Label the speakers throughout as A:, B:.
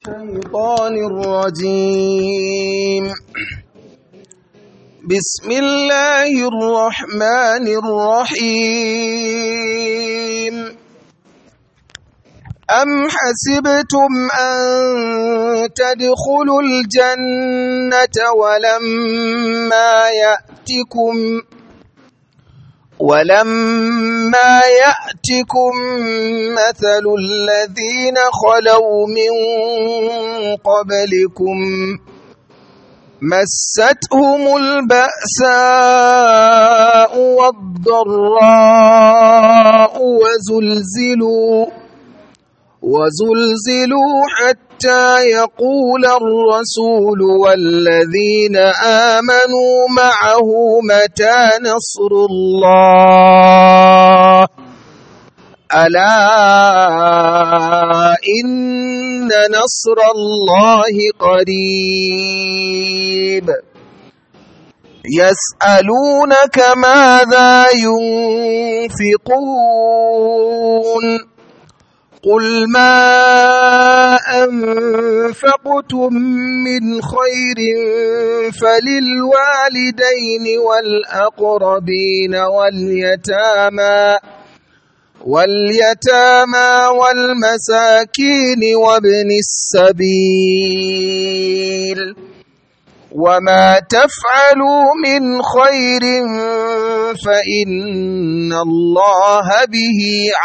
A: الشيطان الرجيم بسم الله الرحمن الرحيم أم حسبتم أن تدخلوا الجنة ولما يأتكم ولما يأتكم مثل الذين خلوا من قبلكم مستهم البأساء والضراء وزلزلوا وزلزلوا حتى يقول الرسول والذين آمنوا معه متى نصر الله ألا إن نصر الله قريب يسألونك ماذا ينفقون قل ما أنفقتم من خير فللوالدين والأقربين واليتامى واليتامى والمساكين وابن السبيل وما تفعلوا من خير فإن الله به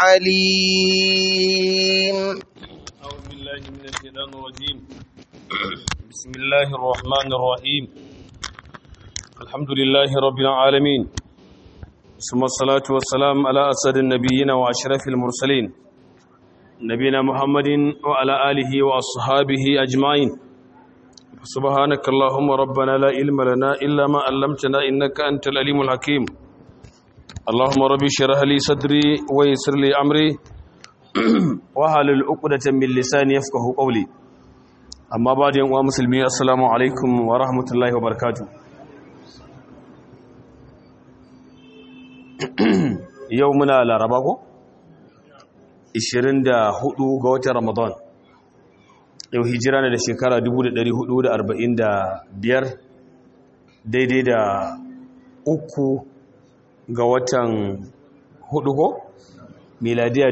A: عليم
B: أعوذ بالله من الشيطان الرجيم بسم الله الرحمن الرحيم الحمد لله رب العالمين ثم الصلاة والسلام على أسد النبيين وأشرف المرسلين نبينا محمد وعلى آله وأصحابه أجمعين سبحانك اللهم ربنا لا علم لنا إلا ما علمتنا إنك أنت العليم الحكيم اللهم ربي اشرح لي صدري ويسر لي أمري wahalul uqdatan min lisani yafqahu qawli amma ba'da yan uwa musulmi assalamu alaikum wa rahmatullahi wa barakatuh yau muna laraba ko 24 ga watan ramadan yau hijira ne da shekara 1445 daidai da uku ga watan hudu ko miladiya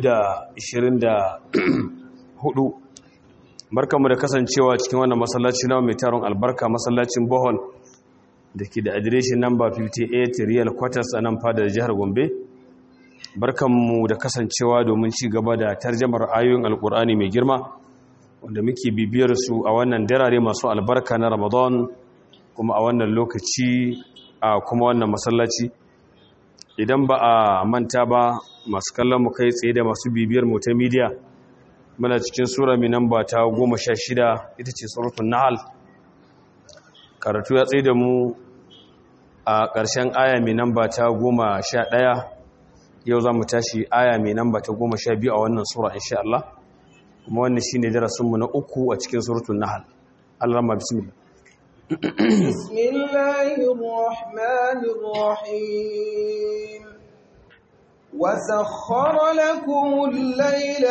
B: 2024 barkanmu da kasancewa cikin wannan masallaci na mai taron albarka masallacin bohol da ke da adireshin namba 58 real quarters a nan fadar jihar gombe barkanmu da kasancewa domin ci gaba da tarjamar ayoyin alkur'ani mai girma wanda muke bibiyar su a wannan darare masu albarka na ramadan kuma a wannan lokaci a kuma wannan masallaci idan ba a manta ba masu kallon mu kai tsaye da masu bibiyar mu ta media muna cikin sura mai namba ta goma sha shida ita ce surutun nahal karatu ya tsaye da mu a ƙarshen aya mai namba ta goma sha ɗaya yau za mu tashi aya mai namba ta goma sha biyu a wannan sura insha Allah kuma wannan shi ne darasinmu na uku a cikin surutun nahal Allah ma bismillah
A: بسم الله الرحمن الرحيم وسخر لكم الليل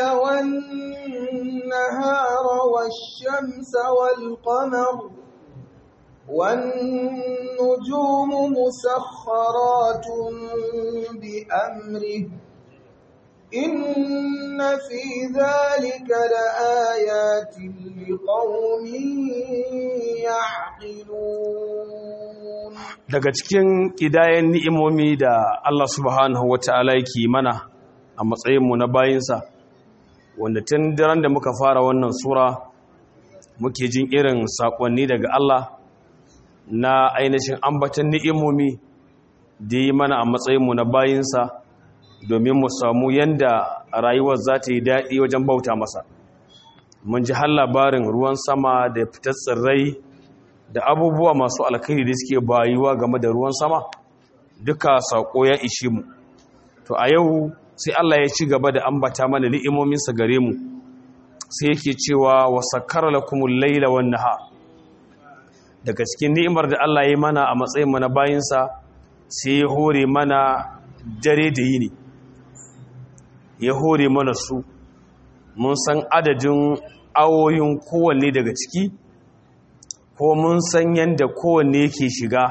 A: والنهار والشمس والقمر والنجوم مسخرات بأمره إن في ذلك لآيات لقوم يعقلون
B: daga cikin kidayen ni'imomi da Allah subhanahu wata'ala yake mana a matsayinmu na bayinsa wanda tun daren da muka fara wannan sura muke jin irin sakonni daga Allah na ainihin ambatan ni'imomi da yi mana a matsayinmu na bayinsa domin mu samu yanda rayuwar za ta yi daɗi wajen bauta masa mun ji har labarin ruwan sama da fitar tsirrai da abubuwa masu alkhairi da suke bayuwa game da ruwan sama duka saƙo ya ishe mu to a yau sai Allah ya ci gaba da ambata mana ni'imominsa gare mu sai yake cewa wa sakkara lakumul laila wan nahar daga cikin ni'imar da Allah ya mana a matsayin mu na bayinsa sai ya hore mana dare da yini ya hore mana su mun san adadin awoyin kowanne daga ciki ko mun san yadda kowanne yake shiga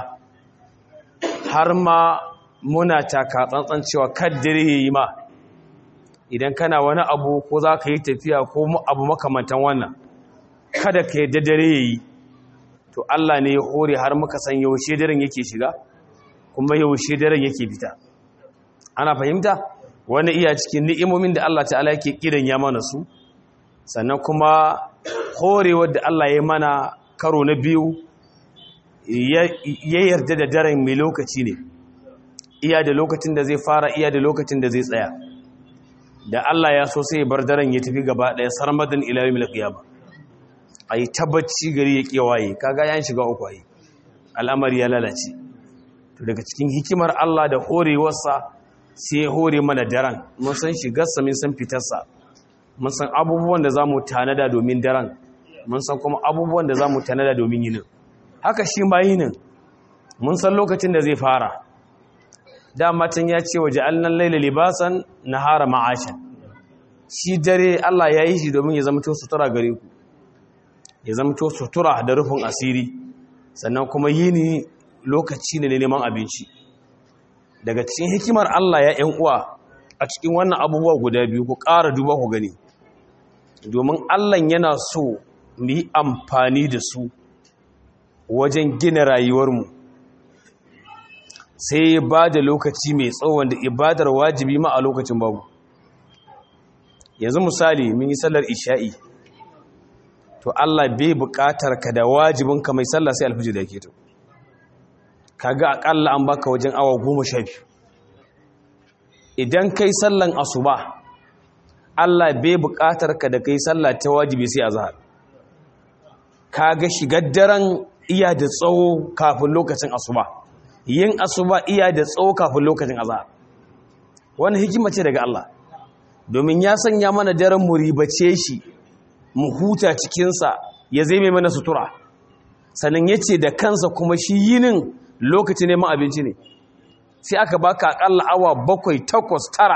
B: har ma muna taka tsantsan cewa kaddare ya yi ma idan kana wani abu ko za ka yi tafiya ko abu makamantan wannan kada ka yadda dare ya yi to Allah ne ya hore har muka san yaushe daren yake shiga kuma yaushe daren yake fita ana fahimta wani iya cikin ni'imomin da Allah ta'ala yake kidan ya mana su sannan kuma horewar da Allah ya mana karo na biyu ya yarda da daren mai lokaci ne iya da lokacin da zai fara iya da lokacin da zai tsaya da Allah ya so sai ya bar daren ya tafi gaba ɗaya sarmadan ila yawmil qiyama ai tabbaci gari ya kewaye kaga yan shiga uku ai al'amari ya lalace to daga cikin hikimar Allah da horewarsa sai ya hore mana daren mun san shigarsa mun san fitarsa mun san abubuwan da zamu tanada domin daren mun san kuma abubuwan da zamu tanada domin yinin haka shi ma yinin mun san lokacin da zai fara dama can ya ce waje allan laila libasan nahara ma'ashan shi dare Allah ya yi shi domin ya zamto sutura gare ku ya zamto sutura da rufin asiri sannan kuma yini lokaci ne neman abinci daga cikin hikimar Allah ya ‘yan uwa a cikin wannan abubuwa guda biyu ku ƙara duba ku gani domin Allah yana so mu yi amfani da su wajen gina rayuwarmu sai ya ba da lokaci mai tsawon da ibadar wajibi ma a lokacin babu yanzu misali mun yi sallar isha'i to Allah bai buƙatar ka da wajibinka mai sallah sai alfijir da ke to kaga akalla an baka wajen awa goma sha biyu idan kai sallan asuba Allah bai buƙatar ka da kai sallah ta wajibi sai azhar kaga shigar daren iya da tsawo kafin lokacin asuba yin asuba iya da tsawo kafin lokacin azhar wannan hikima ce daga Allah domin ya sanya mana daren mu ribace shi mu huta cikinsa ya zai mai mana sutura sannan ya ce da kansa kuma shi yinin lokaci neman abinci ne sai aka baka akalla awa bakwai takwas tara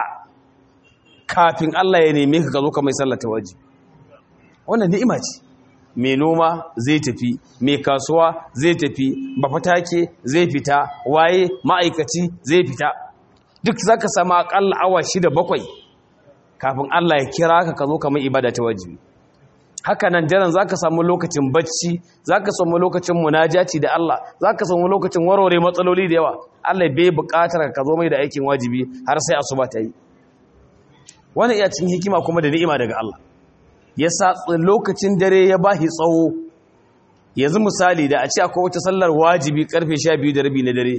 B: kafin Allah ya neme ka zo ka mai sallata waje wannan ni'ima ce mai noma zai tafi mai kasuwa zai tafi bafatake zai fita waye ma'aikaci zai fita duk zaka samu akalla awa shida bakwai kafin Allah ya kira ka ka zo ka mai ibada ta wajibi haka nan daren za ka samu lokacin bacci za ka samu lokacin munajaci da Allah za ka samu lokacin warware matsaloli da yawa Allah bai buƙatar ka zo mai da aikin wajibi har sai asuba ta yi wani iya cikin hikima kuma da ni'ima daga Allah ya sa lokacin dare ya ba shi tsawo yanzu misali da a ce akwai wata sallar wajibi karfe 12 da rabi na dare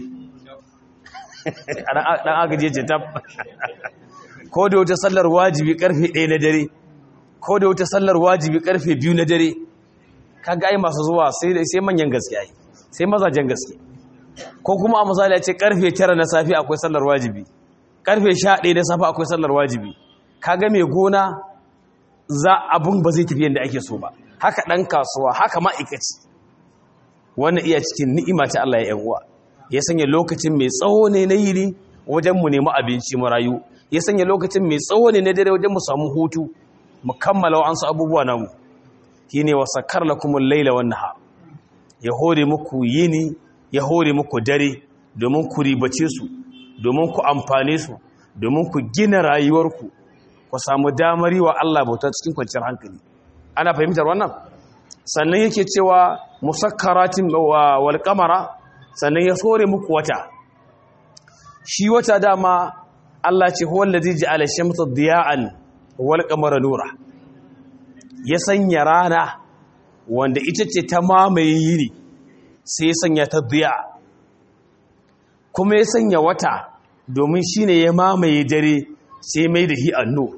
B: dan agaje ce tab ko da wata sallar wajibi karfe 1 na dare ko da wata sallar wajibi karfe biyu na dare kaga ai masu zuwa sai sai manyan gaskiya yi sai mazajen gaske ko kuma a misali a ce karfe 9 na safi akwai sallar wajibi karfe 11 na safi akwai sallar wajibi kaga mai gona za abun ba zai tafi yadda ake so ba haka dan kasuwa haka ma'aikaci wannan iya cikin ni'ima ta Allah ya yan uwa ya sanya lokacin mai tsawo ne na yini wajen mu nemi abinci mu rayu ya sanya lokacin mai tsawo ne na dare wajen mu samu hutu mu kammala wa'ansu abubuwa namu shi ne wasakar lakumun laila wannan ha ya hore muku yini ya hore muku dare domin ku ribace su domin ku amfane su domin ku gina rayuwarku ku samu damar yi wa Allah bauta cikin kwanciyar hankali ana fahimtar wannan sannan yake cewa musakkaratin wal qamara sannan ya hore muku wata shi wata dama Allah ce huwa allazi ja'ala shamsa diya'an wal qamara nura ya sanya rana wanda ita ce ta mamaye yini sai ya sanya ta diya kuma ya sanya wata domin shine ya mamaye dare sai mai da hi annur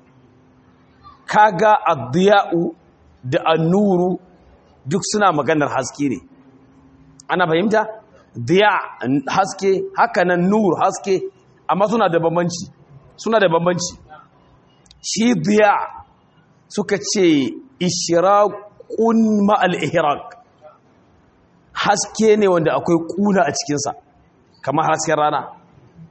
B: kaga ad-diya'u da annuru duk suna maganar haske ne ana fahimta diya haske haka nan nur haske amma suna da bambanci suna da bambanci shi diya suka ce ishiraqun ma'al ihraq haske ne wanda akwai kuna a cikinsa kamar hasken rana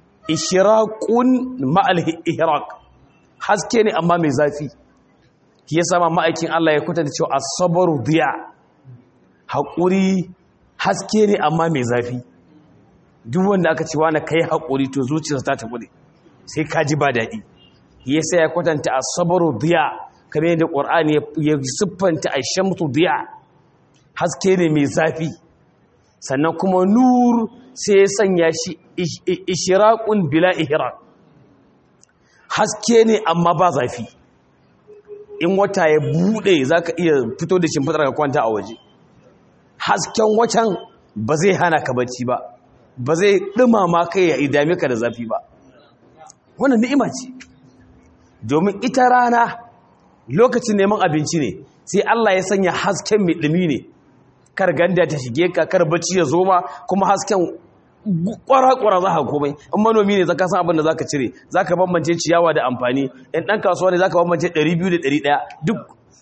B: ishiraqun ma'al ihraq haske ne amma mai zafi shi yasa ma ma'aikin Allah ya kwatanta cewa as-sabru diya haƙuri haske ne amma mai zafi duk wanda aka ce wani kai haƙuri to zuciyarsa ta tafi sai ka ji ba daɗi yasa ya kwatanta as-sabru diya kamar yadda Qur'ani ya siffanta ash-shamsu diya haske ne mai zafi sannan kuma nur sai ya sanya shi ishiraqun bila ihraq haske ne amma ba zafi in wata ya bude zaka iya fito da shimfidar ka kwanta a waje hasken watan ba zai hana ka bacci ba ba zai dumama kai ya idame ka da zafi ba wannan ni'ima ce domin ita rana lokacin neman abinci ne sai Allah ya sanya hasken mai dumi ne kar ganda ta shige ka kar bacci ya zo ma kuma hasken kwara-kwara za ka komai in manomi ne zaka san abin da zaka cire zaka bambance ciyawa da amfani in dan kasuwa ne zaka bambance 200 da 100 duk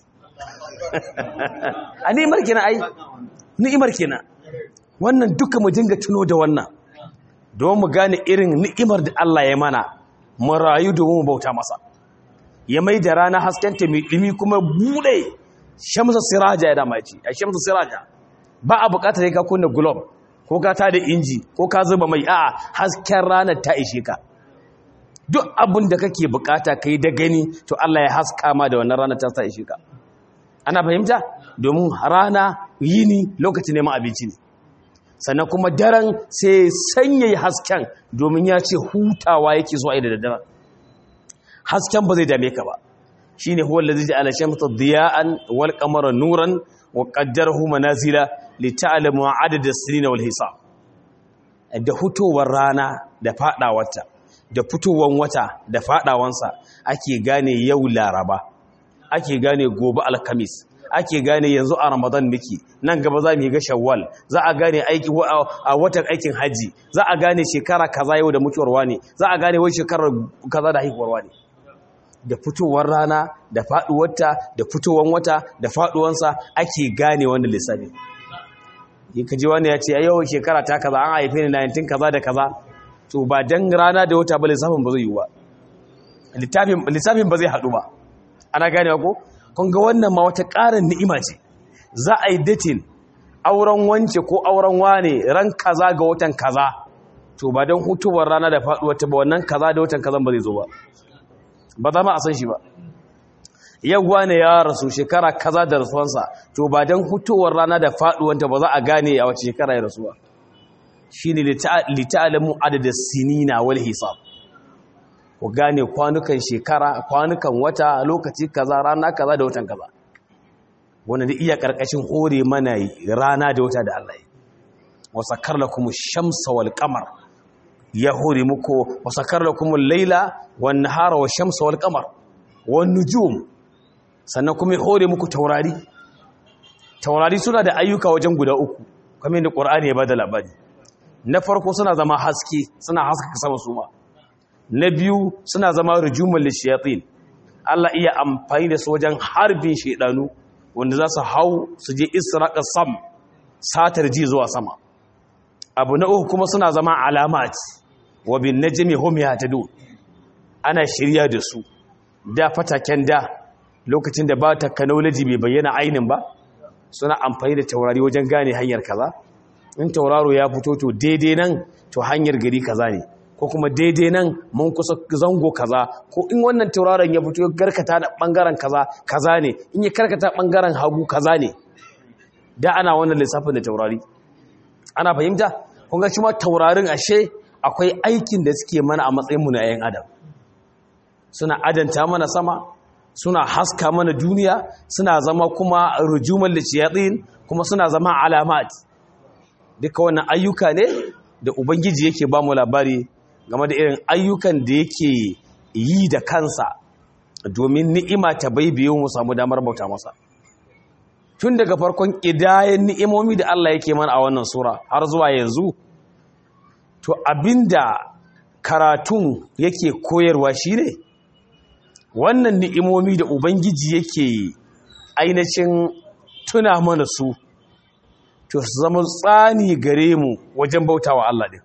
B: a ni'imar kenan ai ni'imar kenan wannan duka mu dinga tuno da wannan don mu gane irin ni'imar da Allah ya mana mu rayu domin mu bauta masa ya mai da rana haskenta mai dumi kuma bude shamsa siraja ya dama ce a shamsa siraja ba a bukatar ka kunna globe ko ka tada inji ko ka zuba mai a'a hasken ranar ta ishe ka duk abin da kake bukata kai da gani to Allah ya haska ma da wannan ranar ta ta ishe ka ana fahimta domin rana yini lokacin neman abinci ne sannan kuma daren sai sanya hasken domin ya ce hutawa yake zuwa da daddare hasken ba zai dame ka ba shine huwa allazi ja'ala shamsa diya'an wal qamara nuran wa qaddarahu manazila lita'lamu adada as-sinina wal hisab da hutowar rana da fadawarta da fitowar wata da fadawansa ake gane yau laraba ake gane gobe alkamis ake gane yanzu a ramadan miki nan gaba za mu yi ga shawwal za a gane aiki a watan aikin haji za a gane shekara kaza yau da mutuwar wani za a gane wai shekarar kaza da haihuwar wani da fitowar rana da faduwarta da fitowar wata da faduwansa ake gane wannan lissafi yi kaji wani ya ce yau shekara ta kaza an haife ni 19 kaza da kaza to ba dan rana da wata ba lissafin ba zai yi ba lissafin ba zai haɗu ba ana gane ko kun ga wannan ma wata ƙarin ni'ima ce za a yi datin auren wance ko auren wane ran kaza ga watan kaza to ba don hutowar rana da faduwar ta ba wannan kaza da watan kazan ba zai zo ba ba za ma a san shi ba yau wane ya rasu shekara kaza da rasuwansa to ba don hutowar rana da faduwar ta ba za a gane a wace shekara ya rasuwa shine lita'alamu adada sinina wal hisab ku gane kwanukan shekara kwanukan wata lokaci kaza rana kaza da watan kaza wanda da iya karkashin hore mana rana da wata da Allah ya wasakar lakum shamsa wal qamar ya hore muku wasakar lakum al-laila wan nahara wash shamsa wal qamar wan nujum sannan kuma ya hore muku taurari taurari suna da ayyuka wajen guda uku kamar yadda Qur'ani ya bada labari na farko suna zama haske suna haskaka sama su ma na biyu suna zama rujumul lishayatin Allah iya amfani da su wajen harbin shedanu wanda za su hau su je israqa sam satar ji zuwa sama abu na uku kuma suna zama alamat wa bin najmi hum yahtadun ana shirya da su da fataken da lokacin da ba technology bai bayyana ainin ba suna amfani da taurari wajen gane hanyar kaza in tauraro ya fito to daidai nan to hanyar gari kaza ne ko kuma daidai nan mun kusa zango kaza ko in wannan tauraron ya fito garkata da bangaren kaza kaza ne in ya karkata bangaren hagu kaza ne da ana wannan lissafin da taurari ana fahimta kun ga shi ma taurarin ashe akwai aikin da suke mana a matsayin mu na yayin adam suna adanta mana sama suna haska mana duniya suna zama kuma rujuman lishiyatin kuma suna zama alamat duka wannan ayyuka ne da ubangiji yake ba mu labari game da irin ayyukan da yake yi da kansa domin ni'ima ta baibiyo mu samu damar bauta masa tun daga farkon ƙidayen ni'imomi da Allah yake mana a wannan sura har zuwa yanzu to abinda karatun yake koyarwa shine wannan ni'imomi da ubangiji yake ainihin tuna mana su to su zama tsani gare mu wajen bautawa Allah din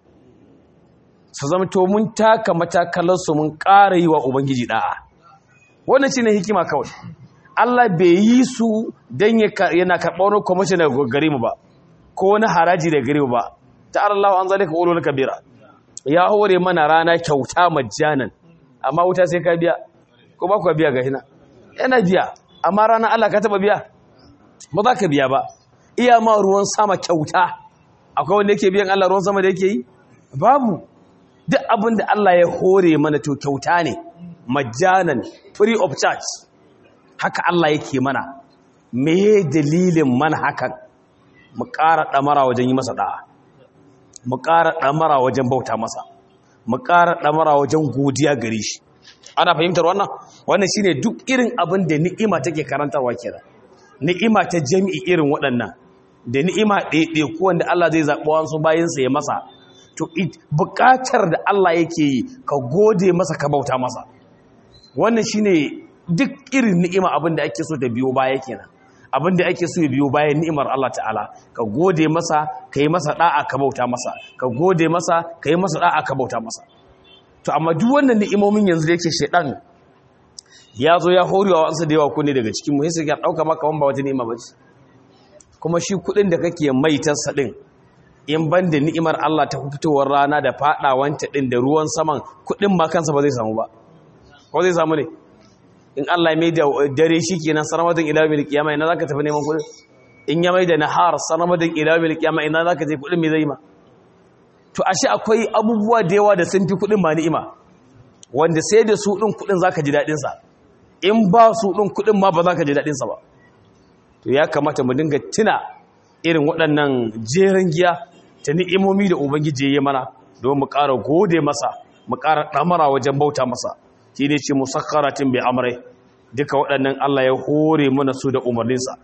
B: su zama to mun taka matakalarsu mun ƙara yi wa ubangiji da'a wannan shine hikima kawai Allah bai yi su don yana karɓar wani kwamishin daga gare mu ba ko wani haraji daga gare mu ba ta Allah an zalika ulul kabira ya hore mana rana kyauta majjanan amma wuta sai ka biya ko ba ku biya ga hina yana biya amma rana Allah ka taba biya ba za ka biya ba iya ma ruwan sama kyauta akwai wanda yake biyan Allah ruwan sama da yake yi babu duk abin da Allah ya hore mana to kyauta ne majjanan free of charge haka Allah yake mana me dalilin mana hakan mu ƙara ɗamara wajen yi masa ɗa'a mu ƙara ɗamara wajen bauta masa mu ƙara ɗamara wajen godiya gare shi ana fahimtar wannan wannan shine duk irin abin da ni'ima take karantarwa kenan ni'ima ta jami'i irin waɗannan da ni'ima ɗaiɗaiku wanda Allah zai zaɓi wasu bayansa ya masa to buƙatar da Allah yake yi ka gode masa ka bauta masa wannan shine duk irin ni'ima abin da ake so ta biyo baya kenan abin da ake so ya biyo bayan ni'imar Allah ta'ala ka gode masa ka yi masa da'a ka bauta masa ka gode masa ka yi masa da'a ka bauta masa to amma duk wannan ni'imomin yanzu da yake shedan ya zo ya horewa wasu da yawa kunne daga cikin mu sai ya dauka maka wanda wata ni'ima bace kuma shi kudin da kake maitar sa din in ban da ni'imar Allah ta fitowar rana da fadawanta din da ruwan saman kudin ma kansa ba zai samu ba ko zai samu ne in Allah ya mai da dare shi kenan sarmadin ila mil kiyama ina zaka tafi neman kudin in ya mai da nahar sarmadin ila mil kiyama ina zaka je kudin me zai ma to ashe akwai abubuwa da yawa da sun fi kudin ma ni'ima wanda sai da su din kudin zaka ji dadin sa in ba su din kudin ma ba zaka ji dadin sa ba to ya kamata mu dinga tuna irin waɗannan jeran giya ta ni'imomi da ubangiji ya yi mana don mu ƙara gode masa mu ƙara ɗamara wajen bauta masa shi ne ce musakkaratin bai amrai duka waɗannan Allah ya hore mana su da umarninsa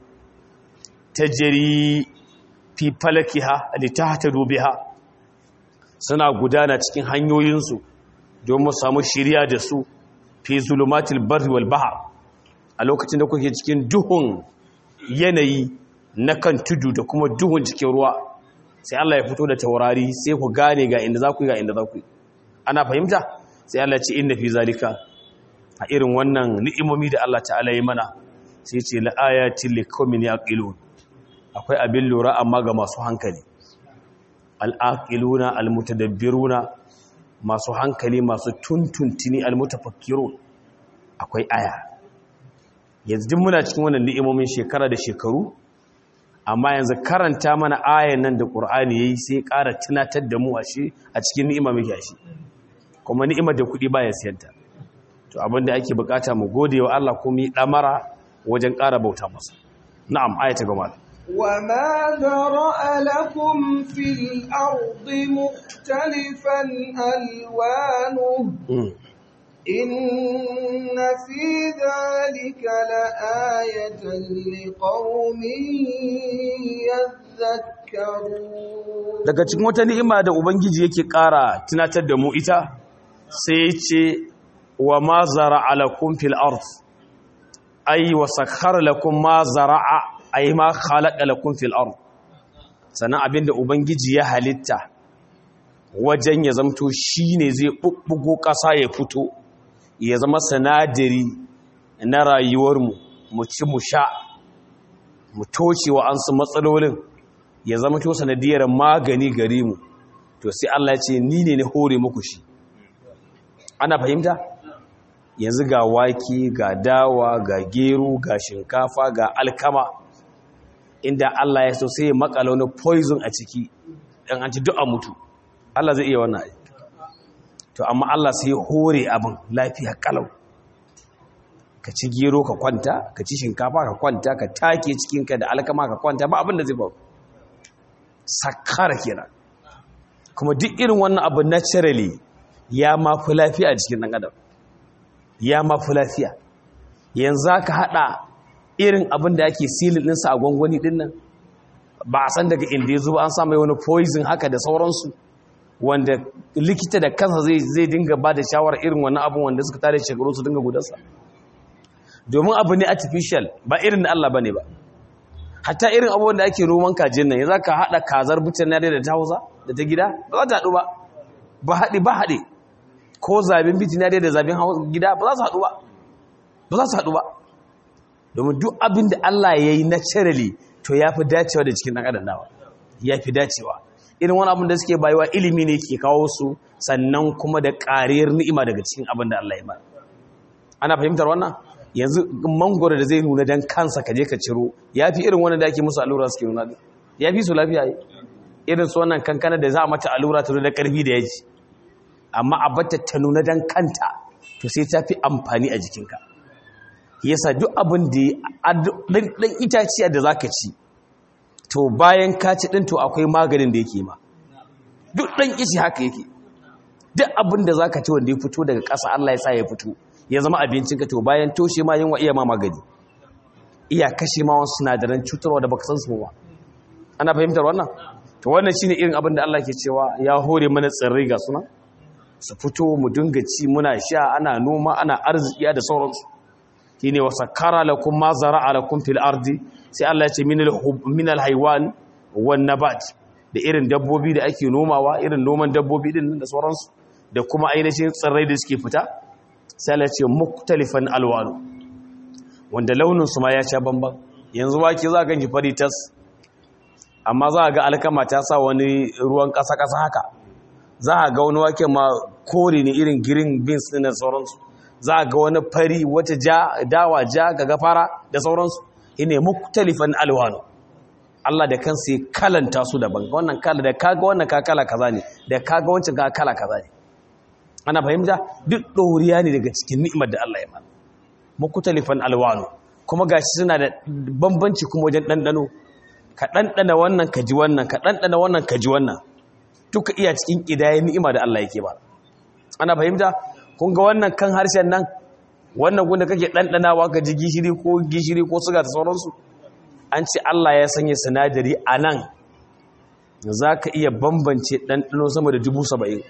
B: ta jiri fi falakiha ta biha suna gudana cikin hanyoyinsu don mu samu shirya da su fi zulumatil barri wal bahar a lokacin da kuke cikin duhun yanayi na kan tudu da kuma duhun cikin ruwa sai Allah ya fito da taurari sai ku gane ga inda za ku yi ga inda za ku yi ana fahimta sai Allah ce inna fi zalika a irin wannan ni'imomi da Allah ta'ala yi mana sai ce la ayatin liqaumin yaqilun akwai abin lura amma ga masu hankali al-aqiluna al-mutadabbiruna masu hankali masu tuntuntuni al-mutafakkirun akwai aya yanzu duk muna cikin wannan ni'imomin shekara da shekaru amma yanzu karanta mana ayan nan da Qur'ani yayi sai ƙara tunatar da mu a shi a cikin ni'ima muke shi kuma ni'imar da kuɗi baya siyanta to abinda ake bukata mu gode wa Allah kuma yi damara wajen ƙara bauta masa na'am ayata gaba
A: وما ذرأ لكم في الأرض مختلفا ألوانه إن في ذلك لآية لقوم يذكرون
B: daga cikin wata ni'ima da ubangiji yake ƙara tunatar da mu ita sai ce wa ma zara'a lakum fil ard ay wa sakhkhara lakum ma zara'a ay ma khalaqa lakum fil ard sanan abinda ubangiji ya halitta wajen ya zamto shine zai bubbugo ƙasa ya fito ya zama sanadari na rayuwarmu mu ci mu sha mu toce wa an su matsalolin ya zama to sanadiyar magani gare mu to sai Allah ya ce ni ne na hore muku shi ana fahimta yanzu ga wake ga dawa ga gero ga shinkafa ga alkama inda Allah ya so sai ya makala wani poison a ciki dan an ci duk a mutu Allah zai iya wannan ai to amma Allah sai ya hore abin lafiya kalau ka ci gero ka kwanta ka ci shinkafa ka kwanta ka take cikinka da alkama ka kwanta ba abin da zai faru sakara kenan kuma duk irin wannan abu naturally ya mafi lafiya a cikin ɗan adam ya mafi lafiya yanzu ka haɗa irin abin da ake silin ɗinsa a gwangwani ɗin nan ba a san daga inda ya zuba an samu wani poison haka da sauransu wanda likita da kansa zai dinga ba da shawarar irin wannan abin wanda suka tare shekaru su dinga gudansa domin abu ne artificial ba irin da Allah ba ne ba hatta irin abubuwan da ake roman kajin nan ya za ka haɗa kazar bucin na da ta hausa da ta gida ba za ta haɗu ba ba haɗe ba haɗe ko zabin biti na da zabin gida ba za su haɗu ba ba za su haɗu ba domin duk abin da Allah ya yi naturally to ya fi dacewa da cikin ɗan adam dawa ya fi dacewa irin wani abin da suke bayuwa ilimi ne ke kawo su sannan kuma da ƙariyar ni'ima daga cikin abin da Allah ya ba ana fahimtar wannan yanzu mangoro da zai nuna dan kansa ka je ka ciro ya fi irin wani da ake musu allura suke nuna ya fi su lafiya yi irin su wannan kankana da za a mata allura ta da ƙarfi da yaji amma a bata ta nuna dan kanta to sai ta fi amfani a jikinka yasa duk abin da ɗan itaciya da za ka ci to bayan ka ci ɗin to akwai maganin da yake ma duk ɗan ishi haka yake duk abin da za ka ci wanda ya fito daga ƙasa Allah ya sa ya fito ya zama abincinka to bayan toshe ma yunwa iya ma magani iya kashe ma wasu sinadaran cutarwa da baka san su ba ana fahimtar wannan to wannan shine irin abin da Allah ke cewa ya hore mana tsirrai ga suna su fito mu dinga ci muna sha ana noma ana arziki da sauransu shine wasakkara lakum ma zara'a lakum fil ardi sai Allah ya ce min al haywan wan nabat da irin dabbobi da ake nomawa irin noman dabbobi din da sauransu da kuma ainihin tsirrai da suke fita sai Allah ya ce muktalifan alwanu wanda launin su ma ya sha bamban yanzu wake za ka ji fari tas amma za ga alkama ta sa wani ruwan kasa kasa haka za a ga wani wake ma kore ne irin green beans din da sauransu za a ga wani fari wata ja dawa ja ga gafara da sauransu ine muktalifan alwanu Allah da kansa ya kalanta su daban wannan kala da kaga wannan ka kala kaza ne da kaga wancan ka kala kaza ne ana fahimta duk ɗoriya ne daga cikin ni'imar da Allah ya mana muktalifan alwanu kuma gashi suna da bambanci kuma wajen ɗanɗano ka ɗanɗana wannan ka ji wannan ka ɗanɗana wannan ka ji wannan duka iya cikin ƙidaya ni'ima da Allah yake ba ana fahimta kun ga wannan kan harshen nan wannan gunda kake ɗanɗanawa ka ji gishiri ko gishiri ko suga da sauransu an ce Allah ya sanya sinadari a nan za ka iya bambance ɗanɗano sama da dubu saba'in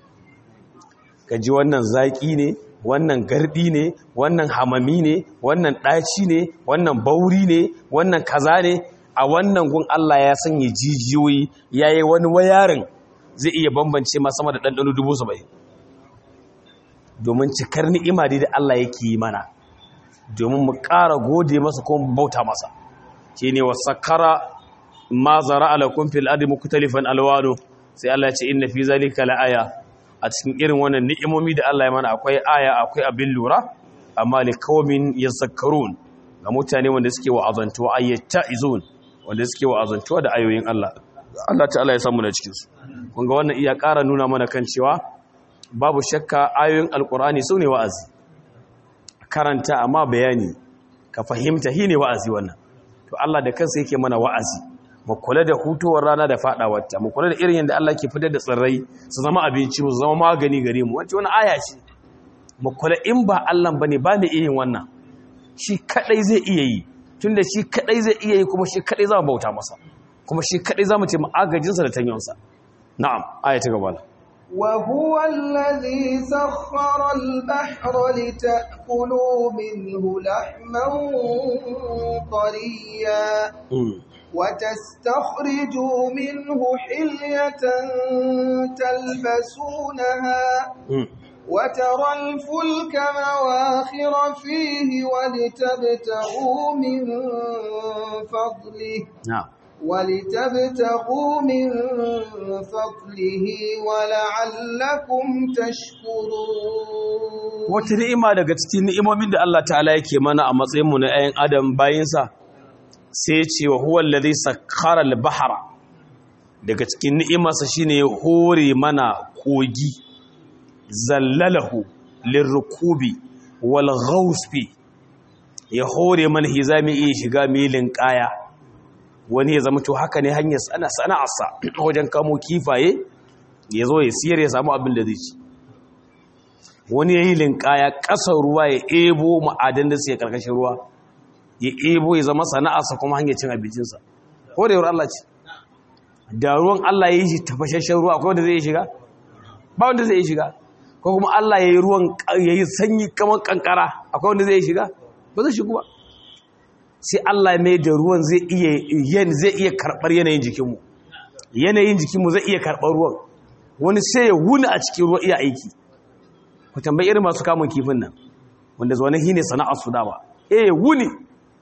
B: ka ji wannan zaƙi ne wannan garɗi ne wannan hamami ne wannan ɗaci ne wannan bauri ne wannan kaza ne a wannan gun Allah ya sanya jijiyoyi ya yi wani wayarin zai iya bambance ma sama da ɗanɗano dubu saba'in domin cikar ni'ima dai da Allah yake yi mana domin mu ƙara gode masa ko mu bauta masa shi ne wa sakara ma zara alakun fil adi muktalifan alwano sai Allah ya ce inna fi zalika la'aya a cikin irin wannan ni'imomi da Allah ya mana akwai aya akwai abin lura amma li qaumin yazakkarun ga mutane wanda suke wa'azantuwa ayyata izun wanda suke wa'azantuwa da ayoyin Allah Allah ta'ala ya samu na cikin su kun ga wannan iya ƙara nuna mana kan cewa babu shakka ayoyin alkur'ani su ne wa'azi karanta amma bayani ka fahimta hi ne wa'azi wannan to Allah da kansa yake mana wa'azi mu kula da hutowar rana da fadawarta mu kula da irin yadda Allah ke fitar da tsirrai su zama abinci mu zama magani gare mu wacce wani aya ce mu kula in ba Allah bane ba mu iya yin wannan shi kadai zai iya yi tunda shi kadai zai iya yi kuma shi kadai za mu bauta masa kuma shi kadai za mu ce mu agajinsa da tanyonsa na'am aya ta gaba
A: وهو الذي سخر البحر لتأكلوا منه لحما طريا وتستخرجوا منه حلية تلبسونها وترى الفلك مواخر فيه ولتبتغوا من فضله
B: نعم
A: ولتبتغوا من فضله ولعلكم تشكرون
B: wata ni'ima daga cikin ni'imomin da Allah ta'ala yake mana a matsayinmu na 'yan adam bayinsa sai ya ce wa huwa allazi sakhara al-bahra daga cikin ni'imarsa shine ya hore mana kogi zallalahu lirrukubi wal ghawsfi ya hore mana hizami iya shiga milin kaya wani ya zama to haka ne hanyar sana sana'arsa wajen kamo kifaye ya zo ya siyar ya samu abin da zai ci wani ya yi linkaya ƙasar ruwa ya ebo ma'adan da suke ƙarƙashin ruwa ya ebo ya zama sana'arsa kuma hanyar cin abincinsa ko da yawar Allah ce da ruwan Allah ya yi shi tafashashen ruwa akwai wanda zai yi shiga ba wanda zai yi shiga ko kuma Allah ya yi ruwan ya yi sanyi kamar kankara akwai wanda zai yi shiga ba zai shigu ba sai Allah mai da ruwan zai iya zai iya karɓar yanayin jikinmu yanayin jikinmu zai iya karɓar ruwan wani sai ya wuni a cikin ruwa iya aiki ku tambayi irin masu kamun kifin nan wanda zuwa shi ne sana'ar su dama eh wuni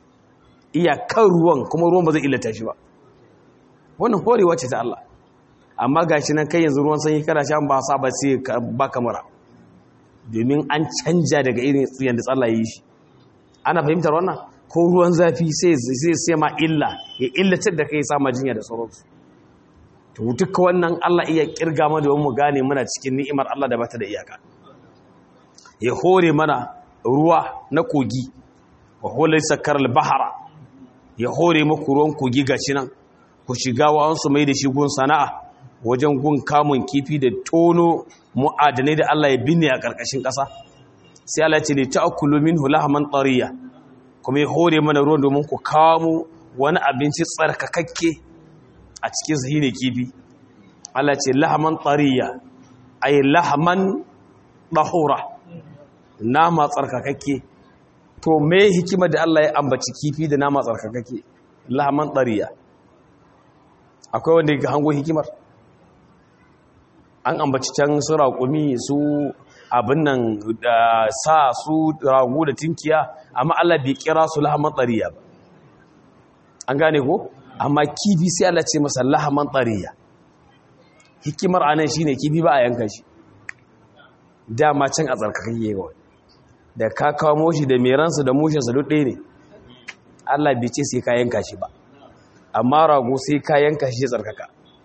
B: iyakan ruwan kuma ruwan ba zai illata shi ba wannan horewa ce ta Allah amma gashi nan kai yanzu ruwan sanyi kana shan ba sa ba sai ba kamara domin an canja daga irin tsiyan da tsalla yi shi ana fahimtar wannan ko ruwan zafi sai sai sai ma illa ya illatar da kai sama jinya da sauransu to duka wannan Allah iya kirga mana domin mu gane muna cikin ni'imar Allah da bata da iyaka ya hore mana ruwa na kogi wa hulai sakar al-bahara ya hore maku ruwan kogi gashi nan ku shiga wa'ansu mai da shi gun sana'a wajen gun kamun kifi da tono mu'adanai da Allah ya binne a ƙarƙashin ƙasa sai Allah ce ne ta'akulu minhu lahman tariya kuma ya hore mana ruwan domin ku kamo wani abinci tsarkakakke a cikin sa ne kifi Allah ce lahman tariya ay lahman dahura nama tsarkakakke to me hikima da Allah ya ambaci kifi da nama tsarkakakke lahman tariya akwai wanda ya hango hikimar an ambaci can su raƙumi su abin nan da sa su ragu da tinkiya amma Allah bai kira su lahaman tsariya ba an gane ko amma kifi sai Allah ce masa lahaman tsariya hikimar anan shine kifi ba a yanka shi dama can a tsarkakan yawa da ka kawo moshi da meransa da mushinsa duk ɗaya ne Allah bai ce sai ka yanka shi ba amma rago sai ka yanka shi ya tsarkaka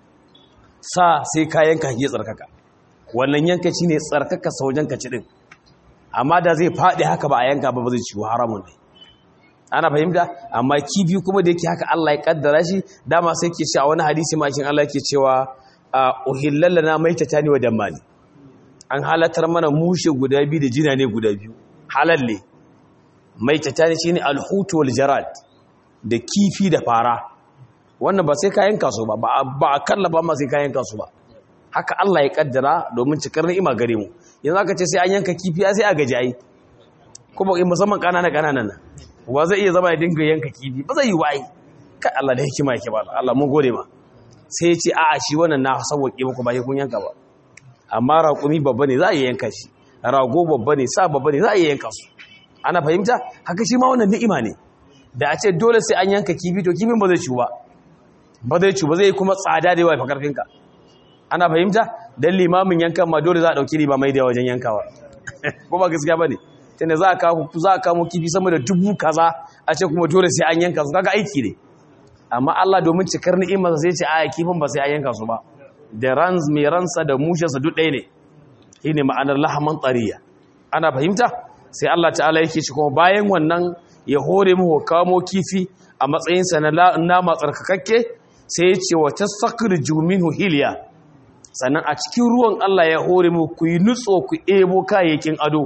B: sa sai ka yanka shi ya tsarkaka wannan yanka shi ne tsarkaka saujan ka ci din amma da zai faɗi haka ba a yanka ba ba zai ciwo haramun ne ana fahimta amma kifi kuma da yake haka Allah ya kaddara shi dama sai ke cewa wani hadisi makin Allah yake cewa uhillal lana maitatani wa dammani an halatar mana mushe guda biyu da jina ne guda biyu halalle maitatani shine alhutu wal jarad da kifi da fara wannan ba sai kayan kasu ba ba a kallaba ma sai kayan kasu ba haka Allah ya kaddara domin cikar ni'ima gare mu yanzu aka ce sai an yanka kifi sai a gaji ai kuma in musamman kanana kananan nan wa zai iya zama ya dinga yanka kifi ba zai yi wa ai kai Allah da hikima yake ba Allah mun gode ma sai ya ce a'a shi wannan na sauke muku ba sai kun yanka ba amma raƙumi babba ne za a iya yanka shi rago babba ne sa babba ne za a iya yanka su ana fahimta haka shi ma wannan ni'ima ne da a ce dole sai an yanka kifi to kifin ba zai ciwu ba ba zai ci ba zai kuma tsada da yawa fa karfinka ana fahimta dan limamin yankan ma dole za a dauki riba mai da wajen yankawa ko ba gaskiya bane tunda za ka za ka mu kifi sama da dubu kaza a ce kuma dole sai an yanka su kaga aiki ne amma Allah domin cikar ni'imar sai ce a kifin ba sai an yanka su ba da rans mai ransa da mushinsa duk ɗaya ne shine ma'anar lahaman tsariya ana fahimta sai Allah ta'ala yake ci kuma bayan wannan ya hore mu kamo kifi a matsayinsa na nama tsarkakakke sai ya ce wata sakar juminu hiliya sannan a cikin ruwan Allah ya hore mu ku yi nutso ku ebo kayayyakin ado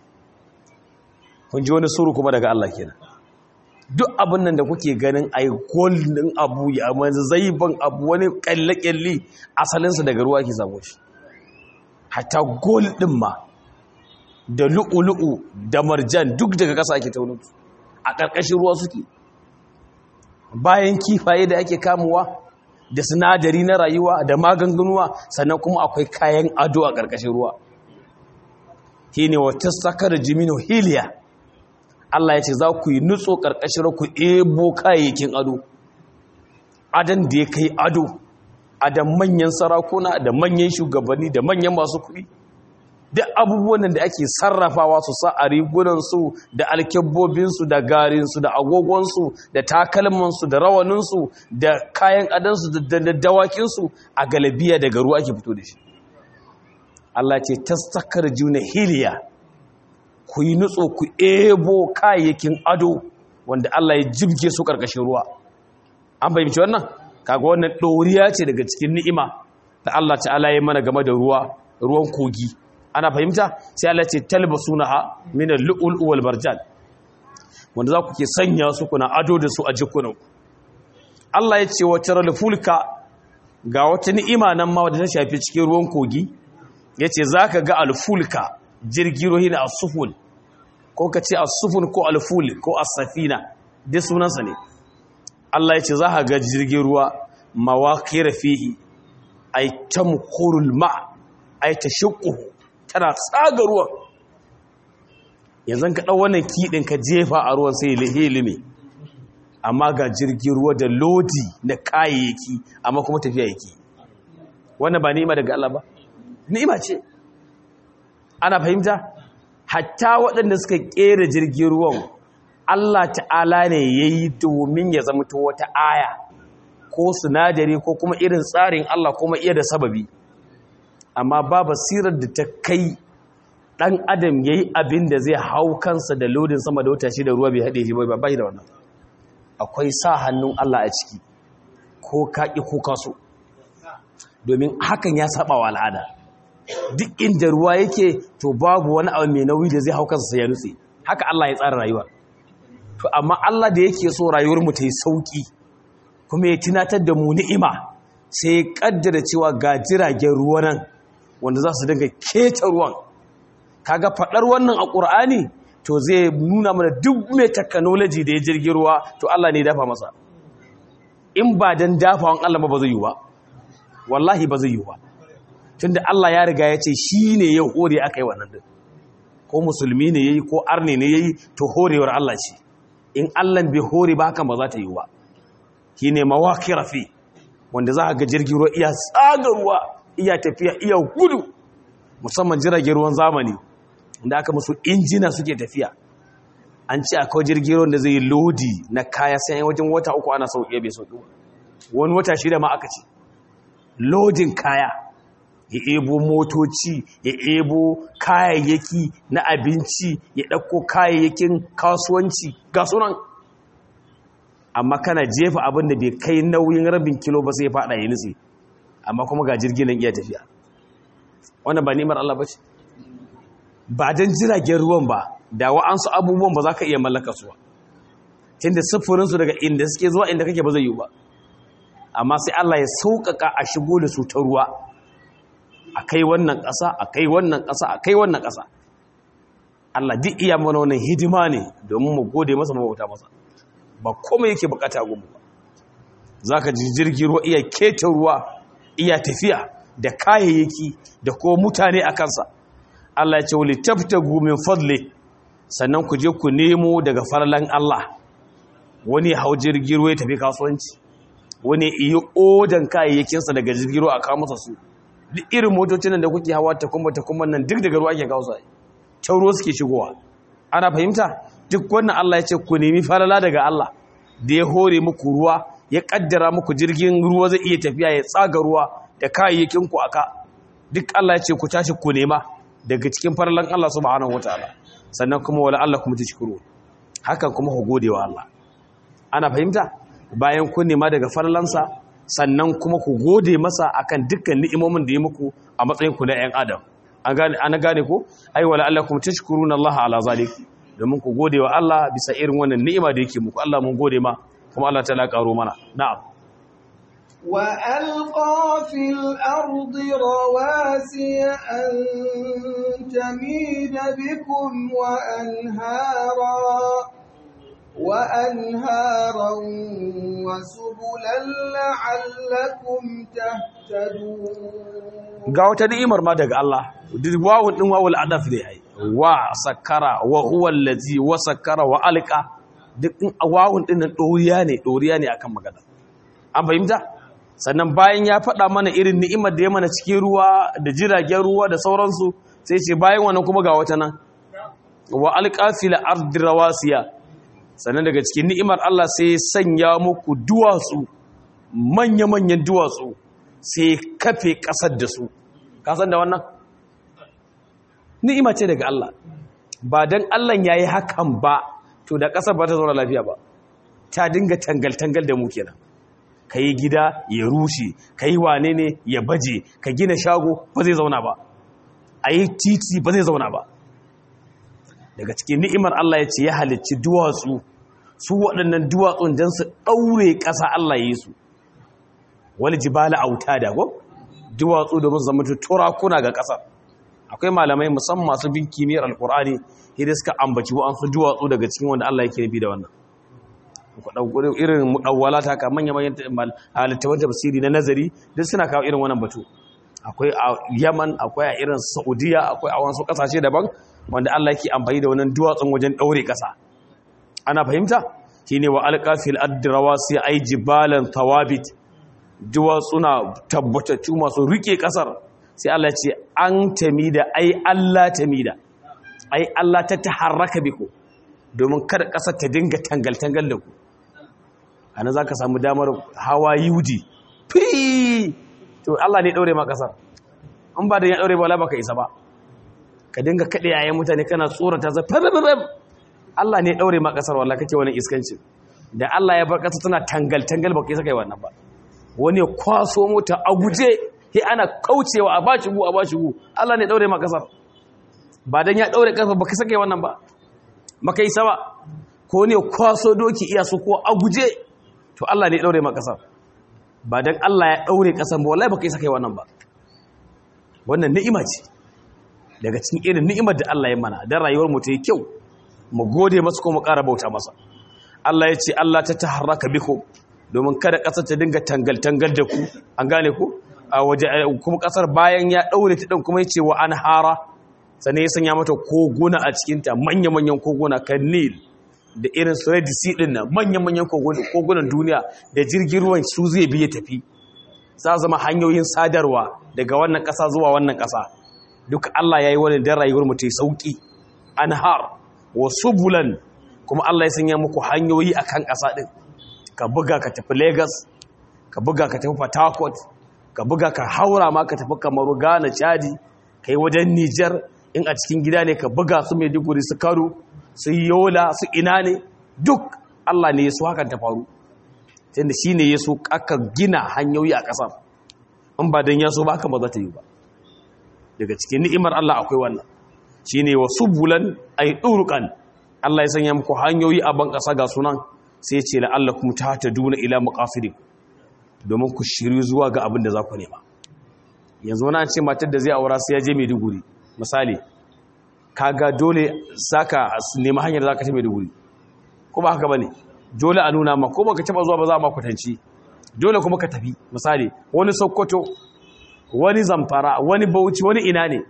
B: kun ji wani suru kuma daga Allah kenan duk abin nan da kuke ganin ai golden abu ya manzu zaiban abu wani kalle-kalle asalinsa daga ruwa ke samu shi hatta gold din ma da lu'ulu'u da marjan duk daga ƙasa ake taunin a ƙarƙashin ruwa suke bayan kifaye da ake kamuwa da sinadari na rayuwa da maganganuwa sannan kuma akwai kayan ado a ƙarƙashin ruwa shine wata sakar jimino hiliya Allah ya ce za ku yi nutso ƙarƙashin ku ebo kayayyakin ado adan da ya kai ado adan manyan sarakuna da manyan shugabanni da manyan masu kuɗi duk abubuwan da ake sarrafawa su sa a rigunansu da alkyabbobinsu da garinsu da agogonsu da takalmansu da rawaninsu da kayan adansu da dawakinsu a galabiya daga ruwa ake fito da shi Allah ce tastakar juna hiliya ku yi nutso ku ebo kayayyakin ado wanda Allah ya jibge su ƙarƙashin ruwa an fahimci wannan kaga wannan ɗoriya ce daga cikin ni'ima da Allah ta'ala ya mana game da ruwa ruwan kogi ana fahimta sai Allah ce talbasunaha min al-lu'ul wal marjan wanda za ku ke sanya su kuna ado da su a jikunan Allah ya ce wata fulka ga wata ni'ima nan ma wadda ta shafi cikin ruwan kogi yace zaka ga al-fulka jirgi rohi na as-sufun ko ka ce as-sufun ko al-ful ko as-safina dai sunansa ne Allah ya ce za ka ga jirgin ruwa mawaqir fihi ay tamqurul ma ay tashaqquhu tana tsaga ruwan yanzu ka ɗau wannan kiɗin ka jefa a ruwan sai hilime amma ga jirgin ruwa da lodi na kayayyaki amma kuma tafiya yake wannan ba ni'ima daga Allah ba ni'ima ce ana fahimta hatta waɗanda suka ƙera jirgin ruwan Allah ta'ala ne ya yi domin ya zama wata aya ko sinadari ko kuma irin tsarin Allah kuma iya da sababi amma ba basirar da ta kai ɗan adam ya yi abin da zai hau kansa da lodin sama da wata shi da ruwa bai haɗe shi ba bai da wannan akwai sa hannun Allah a ciki ko kaƙi ko kaso domin hakan ya saba wa al'ada duk inda ruwa yake to babu wani abu mai nauyi da zai hau kansa sai ya nutse haka Allah ya tsara rayuwa to amma Allah da yake so rayuwar mu ta yi sauki kuma ya tunatar da mu ni'ima sai ya kaddara cewa ga jiragen ruwa nan wanda za su dinga keta ruwan kaga fadar wannan a Qur'ani to zai nuna mana duk mai technology da ya jirgin ruwa to Allah ne ya dafa masa in ba dan dafawan Allah ba zai yi ba wallahi ba zai yi ba tunda Allah ya riga ya ce shi ne ya hore aka yi wannan din ko musulmi ne yayi ko arne ne yayi to horewar Allah ce in Allah bai hore ba hakan ba za ta yi ba shine mawaqira fi wanda za ga jirgin ruwa iya tsaga ruwa iya tafiya iya gudu musamman jiragen ruwan zamani inda aka musu injina suke tafiya an ce akwai jirgin ruwan da zai lodi na kaya sai wajen wata uku ana sauƙi bai sauƙi wani wata shida ma aka ce lodin kaya ya ebo motoci ya ebo kayayyaki na abinci ya ɗauko kayayyakin kasuwanci ga sunan amma kana jefa abin da bai kai nauyin rabin kilo ba sai faɗa ya nutse amma kuma ga jirgin nan iya tafiya wannan ba nimar Allah ba ce ba don jiragen ruwan ba da wa'ansu abubuwan ba za ka iya mallaka su ba tunda siffurinsu daga inda suke zuwa inda kake ba zai yi ba amma sai Allah ya sauƙaƙa a shigo da su ta ruwa a kai wannan ƙasa a kai wannan ƙasa a kai wannan ƙasa Allah duk iya mana wannan hidima ne domin mu gode masa mabauta masa ba komai yake bukata gumu ba za ka ji jirgin ruwa iya keta ruwa iya tafiya da kayayyaki da ko mutane a kansa Allah ya ce wali taftagu min fadli sannan ku je ku nemo daga farlan Allah wani hau jirgin ruwa ya tafi kasuwanci wani iya odan kayayyakinsa daga jirgin ruwa a kawo masa su duk irin motocin nan da kuke hawa ta kuma ta kuma nan duk daga ruwa ake kawo su can ruwa suke shigowa ana fahimta duk wannan Allah ya ce ku nemi falala daga Allah da ya hore muku ruwa ya kaddara muku jirgin ruwa zai iya tafiya ya tsaga ruwa da kayayyakin ku aka duk Allah ya ce ku tashi ku nema daga cikin falalan Allah subhanahu wataala sannan kuma wala Allah kuma tashkuru hakan kuma ku gode wa Allah ana fahimta bayan kun nema daga falalansa sannan kuma ku gode masa akan dukkan ni'imomin da ya muku a matsayin ku na 'yan adam an gane ana gane ko ai wala Allah kuma tashkuruna Allah ala zalik domin ku gode wa Allah bisa irin wannan ni'ima da yake muku Allah mun gode ma kuma Allah ta karo mana na'am
A: wa alqa fil ardi rawasiya an tamida bikum wa anhara وأنهارا وسبلا لعلكم تهتدون
B: ga wata ni'imar ma daga Allah duk wawun din wawul adaf ne ai wa sakara wa huwa allazi wa sakara wa alqa duk in wawun din nan doriya ne doriya ne akan magana an fahimta sannan bayan ya faɗa mana irin ni'imar da ya mana cikin ruwa da jiragen ruwa da sauransu sai ce bayan wannan kuma ga wata nan wa alqa fil ardi rawasiya sannan daga cikin ni'imar Allah sai ya sanya muku duwatsu manya-manyan duwatsu sai kafe ƙasar da su kasan da wannan ni'ima ce daga Allah ba don Allah ya yi hakan ba to da ƙasar ba ta zauna lafiya ba ta dinga tangal-tangal da mu kenan ka yi gida ya rushe ka yi wane ne ya baje ka gina shago ba zai zauna ba a yi titi ba zai zauna ba daga cikin ni'imar Allah ya ce ya halicci duwatsu su waɗannan duwatsun don su ɗaure ƙasa Allah ya yi su wani jibala auta da go duwatsu domin su zama turakuna ga ƙasar akwai malamai musamman masu bin kimiyyar alkur'ani hidda suka ambaci wa'ansu duwatsu daga cikin wanda Allah yake nufi da wannan irin mudawwala ta ka manya manyan halittaban tafsiri na nazari duk suna kawo irin wannan batu akwai a yaman akwai a irin saudiya akwai a wasu kasashe daban wanda Allah yake amfani da wannan duwatsun wajen daure kasa ana fahimta shine wa alqafil adrawasi ay jibalan thawabit duwatsuna tabbatattu masu rike kasar sai Allah ce an tamida ai Allah tamida ai Allah ta taharraka biku domin kada kasar ta dinga tangal tangal da ku ana zaka samu damar hawa yudi fi to Allah ne daure ma kasar an ba da ya daure ba la baka isa ba ka dinga kade yayin mutane kana tsorata za Allah ne daure ma kasar wallahi kake wannan iskancin da Allah ya bar kasar tana tangal tangal baka isa kai wannan ba wani ya kwaso mota a guje he ana kaucewa a bashi gu a bashi gu Allah ne daure ma kasar ba dan ya daure kasar baka sake wannan ba maka isa ba ko ne kwaso doki iya su ko a guje to Allah ne daure ma kasar ba dan Allah ya daure kasar ba wallahi baka isa kai wannan ba wannan ni'ima ce daga cikin irin ni'imar da Allah ya mana dan rayuwar mu ta yi kyau mu gode masa ko mu ƙara bauta masa Allah ya ce Allah ta taharraka bikum domin kada ƙasar ta dinga tangal-tangal da ku an gane ku a waje kuma ƙasar bayan ya ɗaure ta ɗin kuma ya ce wa an hara sannan ya sanya mata koguna a cikinta manya-manyan koguna kan nil da irin su red sea ɗin nan manya-manyan kogunan duniya da jirgin ruwan su zai biya tafi za zama hanyoyin sadarwa daga wannan ƙasa zuwa wannan ƙasa duk Allah ya yi wani dan rayuwar mu ta yi sauƙi an har wa subulan kuma Allah ya sanya muku hanyoyi akan ƙasa ɗin ka buga ka tafi Lagos ka buga ka tafi Port Harcourt ka buga ka haura ma ka tafi Kamaru Ghana Chadi kai wajen Niger in a cikin gida ne ka buga su Maiduguri su Kano su Yola su ina ne duk Allah ne ya so hakan ta faru tunda shine ya so aka gina hanyoyi a ƙasar in ba dan ya so ba haka ba za ta yi ba daga cikin ni'imar Allah akwai wannan shine wa subulan ay durqan Allah ya sanya muku hanyoyi a ban ƙasa ga sunan sai ce la'allakum tahtaduna ila maqasidin domin ku shiri zuwa ga abin da za ku nema yanzu wani an ce matar da zai aura sai ya je Maiduguri misali kaga dole saka nema hanyar da zaka ta Maiduguri ko ba haka bane dole a nuna ma ko baka taba zuwa ba za ma kwatanci dole kuma ka tafi misali wani Sokoto wani Zamfara wani Bauchi wani ina ne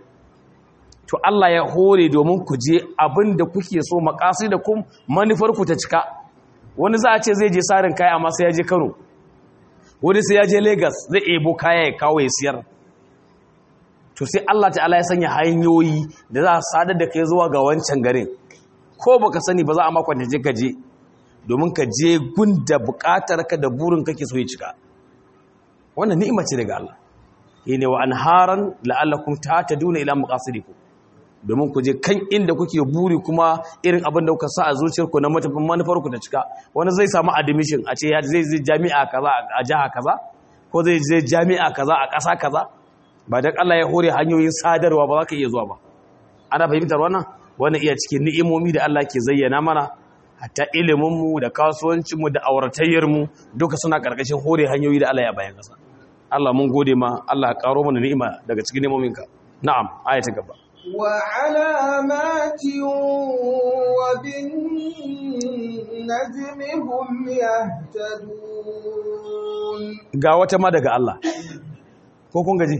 B: to Allah ya hore domin ku je abin da kuke so maqasidakum manufar ku ta cika wani za a ce zai je sarin kaya amma sai ya je kano wani sai ya je lagos zai ebo kaya ya kawo ya siyar to sai allah ta'ala ya sanya hanyoyi da za a sadar da kai zuwa ga wancan garin ko baka sani ba za a makwanta je ka je domin ka je gunda bukatar ka da burin kake so ya cika wannan ni'ima ce daga allah ne wa anharan la'allakum tahtaduna ila maqasidikum domin ku je kan inda kuke buri kuma irin abin da kuka sa a zuciyarku na matafin manufarku ta cika wani zai samu admission a ce zai zai jami'a kaza a jiha kaza ko zai zai jami'a kaza a ƙasa kaza ba dan Allah ya hore hanyoyin sadarwa ba za ka iya zuwa ba ana fahimtar wannan wannan iya cikin ni'imomi da Allah ke zayyana mana hatta ilimin mu da kasuwancin mu da auratayyar mu duka suna karkashin hore hanyoyi da Allah ya bayan kasa Allah mun gode ma Allah ya karo mana ni'ima daga cikin ni'imominka na'am aya ta gaba
A: وعلامات وبالنجم هم يهتدون
B: ga wata ma daga Allah ko kun gaji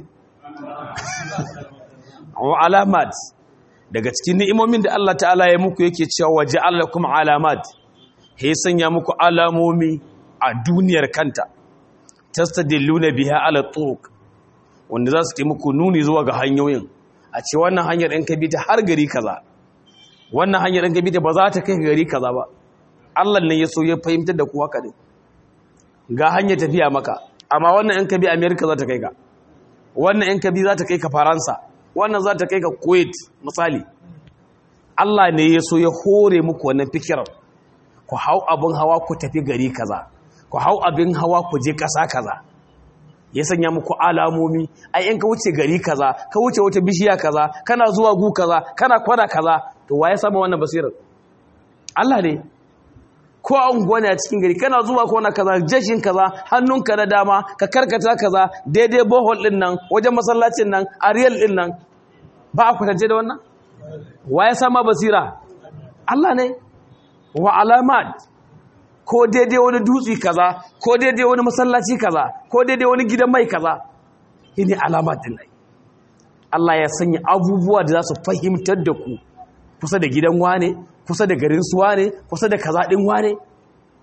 B: wa alamat daga cikin ni'imomin da Allah ta'ala ya muku yake cewa waja'al lakum alamat he sanya muku alamomi a duniyar kanta tastadilluna biha ala turuq wanda za su yi muku nuni zuwa ga hanyoyin a ce wannan hanyar in ka bi ta har gari kaza wannan hanyar in ka bi ta ba za ta kai gari kaza ba Allah ne ya so ya fahimtar da ku haka ne ga hanyar tafiya maka amma wannan in ka bi America za ta kai ka wannan in ka bi za ta kai ka Faransa wannan za ta kai ka Kuwait misali Allah ne ya so ya hore muku wannan fikirar ku hau abin hawa ku tafi gari kaza ku hau abin hawa ku je ƙasa kaza ya sanya muku alamomi ai in ka wuce gari kaza ka wuce wata bishiya kaza kana zuwa gu kaza kana kwana kaza to waye samu wannan basirar Allah ne ko a unguwa ne a cikin gari kana zuwa kwana kaza jashin kaza hannunka na dama ka karkata kaza daidai bohol din nan wajen masallacin nan ariyal din nan ba a kwatance da wannan waye sama basira Allah ne wa alamat ko daidai wani dutse kaza ko daidai wani masallaci kaza ko daidai wani gidan mai kaza shine alamat din ai Allah ya sanya abubuwa da za su fahimtar da ku kusa da gidan wane kusa da garin su wane kusa da kaza din wane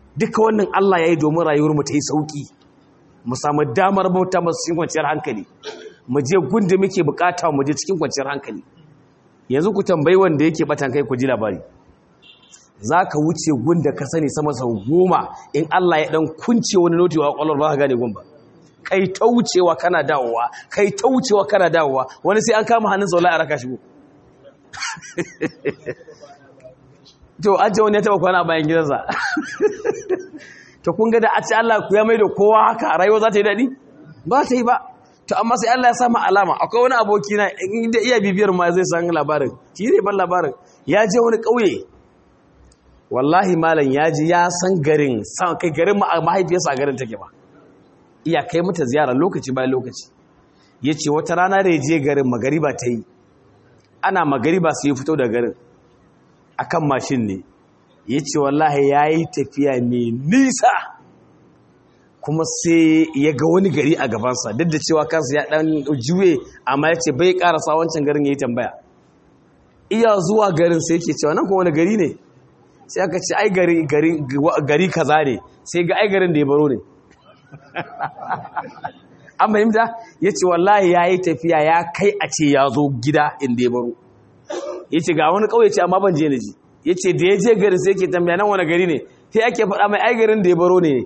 B: duka wannan Allah ya yi domin rayuwar mu ta yi sauki mu samu damar bauta masu cikin kwanciyar hankali mu je gunda muke bukata mu je cikin kwanciyar hankali yanzu ku tambayi wanda yake batan kai ku ji labari za ka wuce gunda ka sani sama sau goma in Allah ya dan kunce wani notewa kwallon ba ka gane gumba kai ta wucewa kana dawowa kai ta wucewa kana dawowa wani sai an kama hannun zaula a raka shigo to an ce wani ya taba kwana bayan gidansa to kun ga da a ce Allah ku ya mai da kowa haka rayuwa za ta yi daɗi ba ta yi ba to amma sai Allah ya samu alama akwai wani aboki na inda iya bibiyar ma zai san labarin shi ne ban labarin ya je wani ƙauye wallahi malam ya ji ya san garin san kai garin mahaifiyarsa a garin take ba iya kai mata ziyara lokaci bayan lokaci ya ce wata rana da ya je garin magariba ta yi ana magariba su yi fito da garin akan mashin ne ya ce wallahi ya yi tafiya mai nisa kuma sai ya ga wani gari a gabansa duk da cewa kansa ya dan juye amma ya ce bai karasa wancan garin ya yi tambaya iya zuwa garin sai yake cewa nan kuma wani gari ne sai aka ce ai gari gari gari kaza ne sai ga ai garin da ya baro ne an fahimta ya ce wallahi ya yi tafiya ya kai a ce ya zo gida inda ya baro ya ce ga wani ƙauye ce amma ban je na ji ya ce da ya je garin sai ke tambaya nan wani gari ne sai ake faɗa mai ai garin da ya baro ne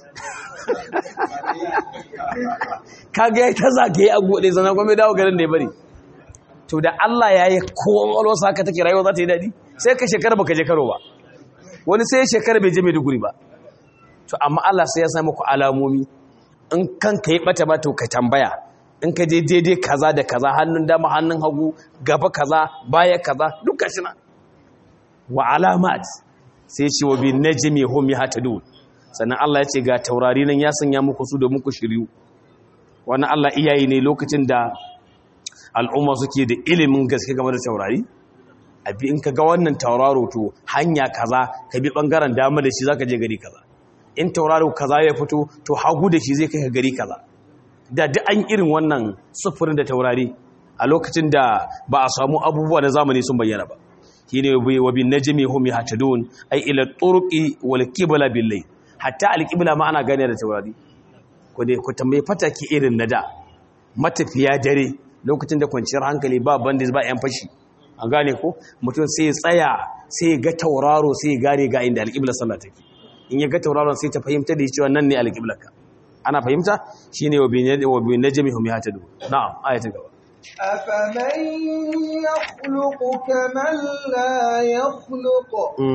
B: kaga ya ta zagaye a gode sannan kuma ya dawo garin da ya bari to da Allah ya yi kowa walwasa haka take rayuwa za ta yi daɗi sai ka shekara baka je karo ba wani sai shekara bai je Maiduguri ba to amma Allah sai ya sa muku alamomi in kanka yi bata ba to ka tambaya in ka je daidai kaza da kaza hannun dama hannun hagu gaba kaza baya kaza duk gashi nan wa alamat sai ce wa bin najmi hum yahtadun sannan Allah ya ce ga taurari nan ya sanya muku su da muku shiryu wannan Allah iyaye ne lokacin da al'umma suke da ilimin gaske game da taurari abi in ka ga wannan tauraro to hanya kaza ka bi bangaren dama da shi zaka je gari kaza in tauraro kaza ya fito to hagu da shi zai kai ka gari kaza da duk an irin wannan sufurin da taurari a lokacin da ba a samu abubuwa na zamani sun bayyana ba shine wa bin najmi hum yahtadun ay ila turqi wal qibla bil layl hatta al qibla ma ana gane da taurari ko dai ku tambaye fataki irin na da matafiya dare lokacin da kwanciyar hankali ba bandit ba yan fashi an gane ko mutum sai ya tsaya sai ya ga tauraro sai ya gane ga inda alƙiblar sallah take in ya ga tauraron sai ta fahimta da cewa nan ne alƙiblar ka ana fahimta shine wa bi najmi hum yahtadu na'am ayatu gaba
A: أفمن يخلق كمن لا يخلق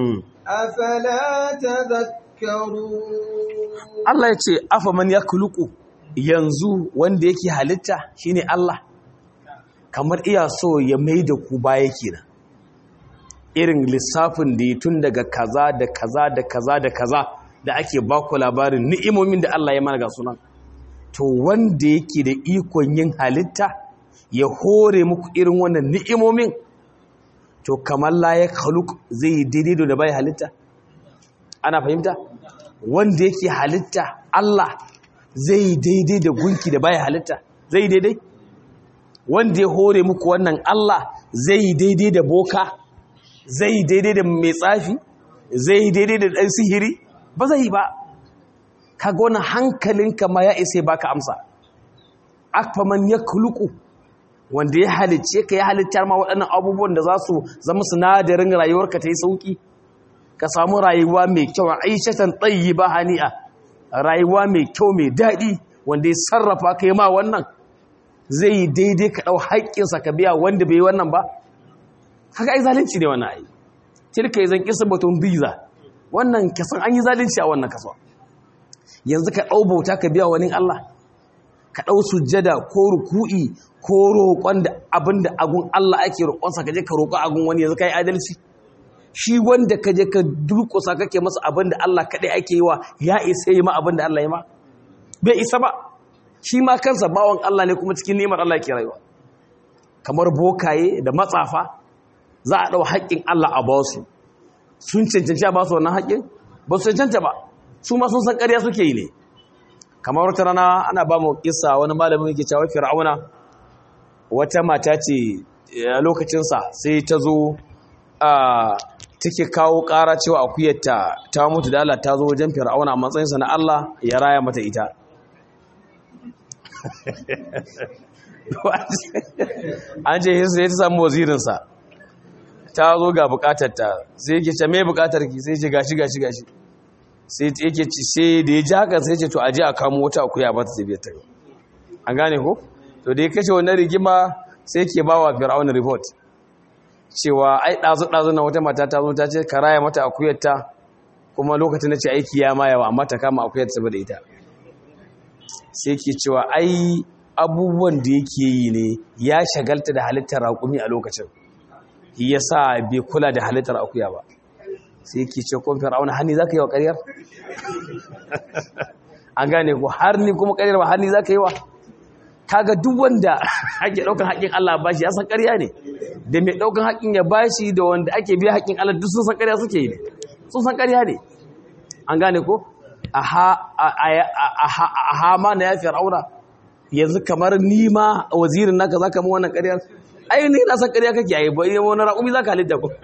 A: أفلا تذكرون
B: Allah ya ce afaman yakhluqu yanzu wanda yake halitta shine Allah kamar iya so ya mai da ku baya kenan irin lissafin da ya tun daga kaza da kaza da kaza da kaza da ake baku labarin ni'imomin da Allah ya mana ga sunan to wanda yake da ikon yin halitta ya hore muku irin wannan ni'imomin to kamar la ya khaluk zai yi daidai da bai halitta ana fahimta wanda yake halitta Allah zai yi daidai da gunki da bai halitta zai yi daidai wanda ya hore muku wannan Allah zai yi daidai da boka zai yi daidai da mai tsafi zai yi daidai da ɗan sihiri ba zai yi ba kaga wannan hankalinka ma ya isa baka amsa akfaman ya kuluku wanda ya halicce ka ya halittar ma waɗannan abubuwan da za su zama sinadarin rayuwarka ta yi sauƙi ka samu rayuwa mai kyau aishatan tsayi ba hani'a rayuwa mai kyau mai daɗi wanda ya sarrafa ka yi ma wannan zai yi daidai ka ɗau haƙƙinsa ka biya wanda bai yi wannan ba haka ai zalunci ne wannan ai tilka yi zan kisa batun biza wannan kasan an yi zalunci a wannan kasuwa yanzu ka ɗau bauta ka biya wani Allah ka ɗau sujjada ko ruku'i ko roƙon da abin da agun Allah ake roƙonsa ka je ka roƙo agun wani yanzu ka yi adalci shi wanda ka je ka durƙusa kake masa abin da Allah kaɗai ake yi wa ya isa yi ma abin da Allah ya ma bai isa ba shi ma kansa bawan Allah ne kuma cikin ni'imar Allah ke rayuwa kamar bokaye da matsafa za a ɗau haƙƙin Allah a basu sun cancanci a basu wannan haƙƙin ba su cancanta ba su ma sun san ƙarya suke yi ne kamar wata rana ana ba mu kissa wani malamin yake cewa fir'auna wata mata ce a lokacinsa sai ta zo take kawo ƙara cewa akuyarta ta mutu da Allah ta zo wajen fir'auna a matsayinsa na Allah ya raya mata ita an ce hinsu ya ta samu wazirinsa ta zo ga bukatarta sai yake ce mai bukatar ki sai ce gashi gashi gashi sai yake ce sai da ya ji haka sai ce to aje a kamo wata akuya ba ta zai ta an gane ko to da ya kashe wannan rigima sai ke ba wa fir'auna report cewa ai ɗazu ɗazu na wata mata ta zo ta ce ka raya mata akuyarta kuma lokacin da ce aiki ya ma yawa amma ta kama akuyar saboda ita sai ke cewa ai abubuwan da yake yi ne ya shagalta da halittar raƙumi a lokacin ya sa bai kula da halittar akuya ba sai ke ce kun fir'auna hannu za ka yi wa ƙaryar an gane ku har ni kuma ƙaryar ba hannu za ka yi wa kaga duk wanda ake ɗaukan haƙƙin Allah ba shi ya san ƙarya ne da mai ɗaukan haƙƙin ya ba shi da wanda ake biya haƙƙin Allah duk sun san ƙarya suke yi ne sun san ƙarya ne an gane ko a hama na ya fir'auna yanzu kamar ni ma wazirin naka zaka mu wannan ƙaryar ai ni na san ƙarya kake yi ba wani raƙumi zaka halitta ko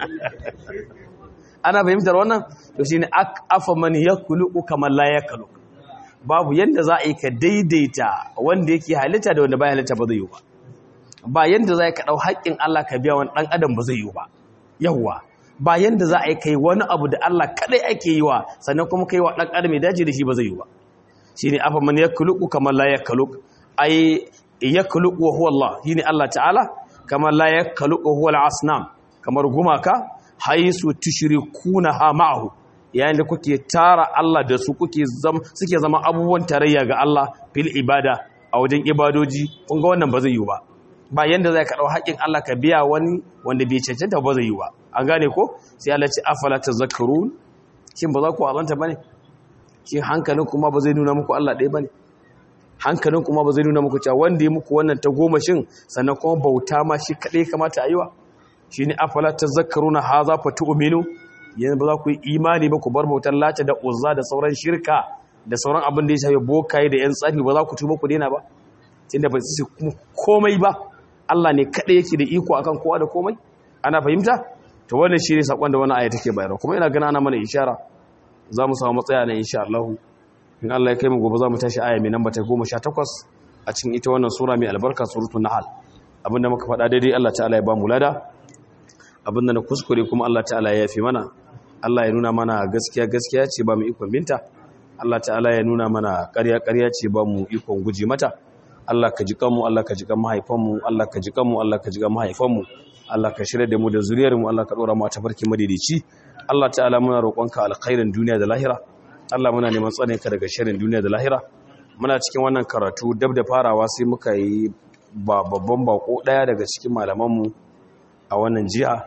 B: ana fahimtar wannan to shine afa man yakulu kamar la yakulu babu yanda za a yi ka daidaita wanda yake halitta da wanda baya halitta ba zai yi ba ba yanda za ka dau haƙƙin Allah ka biya wani dan adam ba zai yi ba yawwa ba yanda za a yi kai wani abu da Allah kadai ake yi wa sannan kuma kai wa dan adam ya dace da shi ba zai yi ba shine afa man yakulu kamar la yakulu ai yakulu wa huwa Allah shine Allah ta'ala kamar la yakulu huwa al-asnam kamar gumaka haisu tushrikuna ha ma'ahu yayin da kuke tara Allah da su kuke zama suke zama abubuwan tarayya ga Allah fil ibada a wajen ibadoji kun ga wannan ba zai yi ba ba yanda zai ka dau haƙin Allah ka biya wani wanda bai cancanta ba zai yi ba an gane ko sai Allah ce afala tazakkarun shin ba za ku azanta bane shin hankalin kuma ba zai nuna muku Allah ɗaya bane hankalin kuma ba zai nuna muku cewa wanda ya muku wannan ta goma shin sannan kuma bauta ma shi kaɗai kamata a yi wa shi ne afala ta zakaruna ha za fa tu'minu yanzu ba za ku yi imani ba ku bar bautar lata da uzza da sauran shirka da sauran abin da ya shafi bokaye da yan tsafi ba za ku tuba ku daina ba tunda ba su komai ba Allah ne kaɗai yake da iko akan kowa da komai ana fahimta to wannan shi ne sakon da wannan aya take bayarwa kuma ina gana ana mana ishara za mu samu matsaya na insha Allah in Allah ya kai mu gobe za mu tashi aya mai namba ta 18 a cikin ita wannan sura mai albarka suratul nahl abinda muka faɗa daidai Allah ta'ala ya ba mu lada abinda na kuskure kuma Allah ta'ala ya yafi mana Allah ya nuna mana gaskiya gaskiya ce ba mu ikon binta Allah ta'ala ya nuna mana ƙarya ƙarya ce ba mu ikon guji mata Allah ka ji kanmu Allah ka ji kan mahaifanmu Allah ka ji kanmu Allah ka ji kan mahaifanmu Allah ka shirya da mu da zuriyar mu Allah ka dora mu a tafarki madaidaici Allah ta'ala muna roƙonka alkhairin duniya da lahira Allah muna neman tsare ka daga shirin duniya da lahira muna cikin wannan karatu dab da farawa sai muka yi babban bako daya daga cikin malamanmu a wannan jiha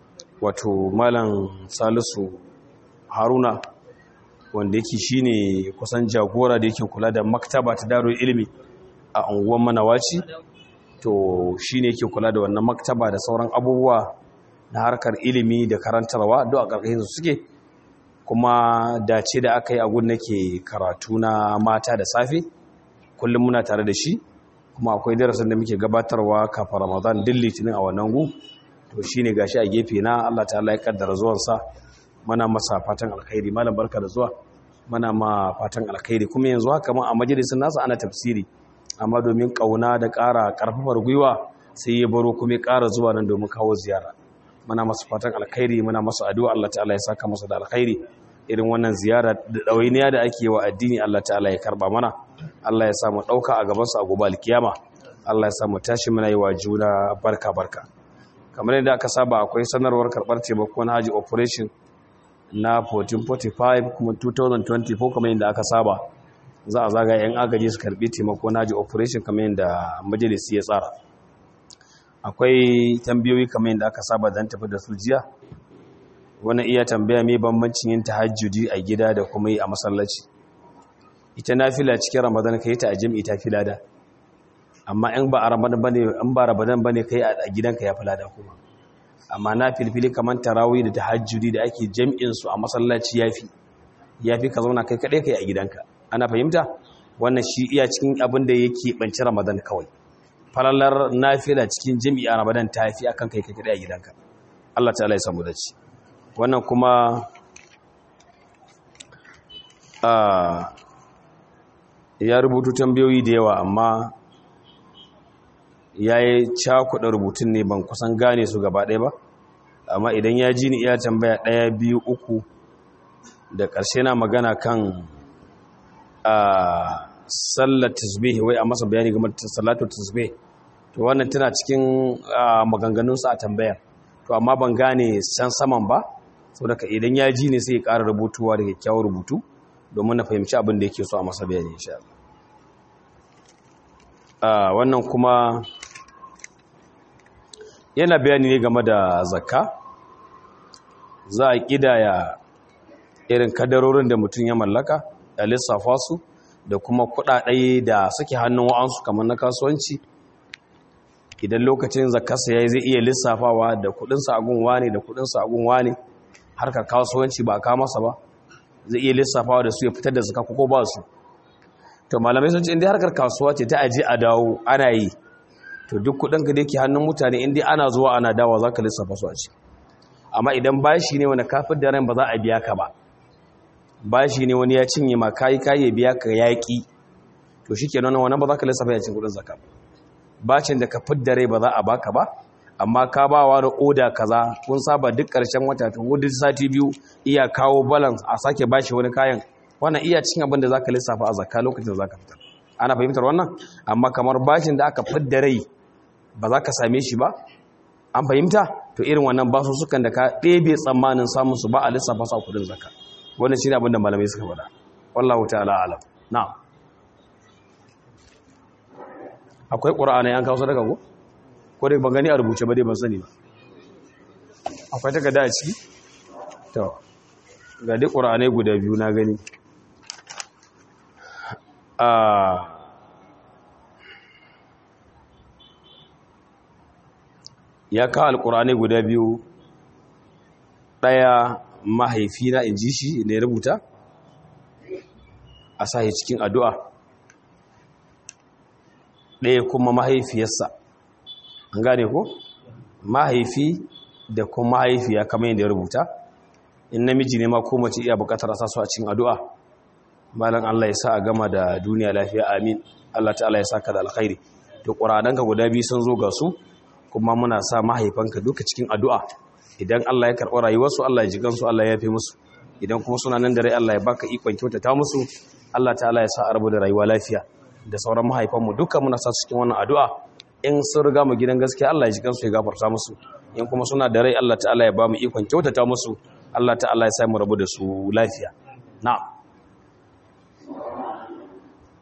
B: wato malam salisu haruna wanda yake shine kusan jagora da yake kula da maktaba ta darul ilimi a unguwar manawaci to shine yake kula da wannan maktaba da sauran abubuwa na harkar ilimi da karantarwa duk a ƙarƙashin su suke kuma dace da aka yi agun nake karatu na mata da safe kullum muna tare da shi kuma akwai darasin da muke gabatarwa kafin ramadan din litinin a wannan gu to shine gashi a gefe na Allah ta'ala ya kaddara zuwansa muna masa fatan alkhairi malam barka da zuwa muna ma fatan alkhairi kuma yanzu haka ma a majalisin nasa ana tafsiri amma domin kauna da ƙara ƙarfafar gwiwa sai ya baro kuma ya ƙara zuwa nan domin kawo ziyara muna masa fatan alkhairi muna masa addu'a Allah ta'ala ya saka masa da alkhairi irin wannan ziyara da ɗawainiya da ake wa addini Allah ta'ala ya karba mana Allah ya samu ɗauka a gabansa a gobe alkiyama Allah ya samu tashi muna yi wa juna barka barka kamar yadda aka saba akwai sanarwar karɓar taimakon haji operation na 1445 kuma 2024 kamar yadda aka saba za a zaga yan agaji su karɓi taimako na haji operation kamar yadda majalisi ya tsara akwai tambayoyi kamar yadda aka saba don tafi da su jiya wani iya tambaya mai bambancin yin tahajjudi a gida da kuma yi a masallaci ita nafila cikin ramadan ka yi ta a jami'i ta fi lada amma in ba a ramadan bane in ba ramadan bane kai a gidanka ya fi lada kuma amma na filfili kamar tarawih da tahajjudi da ake jami'in su a masallaci yafi yafi ka zauna kai kadai kai a gidanka ana fahimta wannan shi iya cikin abin da yake banci ramadan kawai falalar nafila cikin jami'i a ramadan ta fi akan kai kai kadai a gidanka Allah ta'ala ya samu dace wannan kuma ya rubutu tambayoyi da yawa amma ya yi cakuɗa rubutun ne ban kusan gane su gaba ɗaya ba amma idan ya ji ni iya tambaya ɗaya biyu uku da ƙarshe na magana kan sallar tasbih wai a masa bayani game da salatu tasbih to wannan tana cikin maganganunsa a tambayar to amma ban gane san saman ba saboda idan ya ji ne sai ya ƙara rubutuwa da kyakkyawar rubutu domin na fahimci abin da yake so a masa bayani insha Allah wannan kuma yana bayani ne game da zakka za a kidaya irin kadarorin da mutum ya mallaka da lissafa su da kuma kuɗaɗe da suke hannun wa'ansu kamar na kasuwanci idan lokacin zakkarsa ya yi zai iya lissafawa da kuɗinsa a gunwa ne da kuɗinsa a gunwa ne harkar kasuwanci ba a masa ba zai iya lissafawa da su ya fitar da zaka ko ba su to malamai sun ce inda harkar kasuwa ce ta aje a dawo ana yi to duk kudin ka da yake hannun mutane inda ana zuwa ana dawa za ka lissafa su a ci amma idan bashi ne wani kafin da ran ba za a biya ka ba bashi ne wani ya cinye ma kayi kayi biya ka yaƙi to shi kenan wannan ba za ka lissafa ya cin kudin zaka bacin da ka fidda rai ba za a baka ba amma ka ba wa da oda kaza kun saba duk ƙarshen wata ta duk sati biyu iya kawo balance a sake bashi wani kayan wannan iya cin abin da za ka lissafa a zakka lokacin za ka fitar ana fahimtar wannan amma kamar bashin da aka fidda rai ba za ka same shi ba an fahimta to irin wannan basu sukan da ka ɗebe tsammanin samun su ba a lissafa su a kudin zakka wannan shine abin da malamai suka faɗa wallahu ta'ala alam na'am akwai qur'ani an kawo sadaka ko ko dai ban gani a rubuce ba dai ban sani ba akwai takarda a ciki to ga dai qur'ani guda biyu na gani ya kawo alkurani guda biyu ɗaya mahaifina in ji shi ne rubuta a sahi cikin addu'a ɗaya kuma mahaifiyarsa an gane ko mahaifi da kuma mahaifiya kamar yadda ya rubuta in namiji ne ma ko mace iya bukatar a sasu a cikin addu'a malam Allah ya sa a gama da duniya lafiya amin Allah ta'ala ya saka da alkhairi to ƙuradanka guda biyu sun zo ga su kuma muna sa mahaifanka duka cikin addu'a idan Allah ya karɓi rayuwarsu Allah ya ji gansu Allah ya fi musu idan kuma suna nan da rai Allah ya baka ikon kyautata musu Allah ta'ala ya sa a rabu da rayuwa lafiya da sauran mahaifanmu duka muna sa cikin wannan addu'a in sun riga mu gidan gaskiya Allah ya ji gansu ya gafarta musu in kuma suna da rai Allah ta'ala ya ba mu ikon kyautata musu Allah ta'ala ya sa mu rabu da su lafiya na'am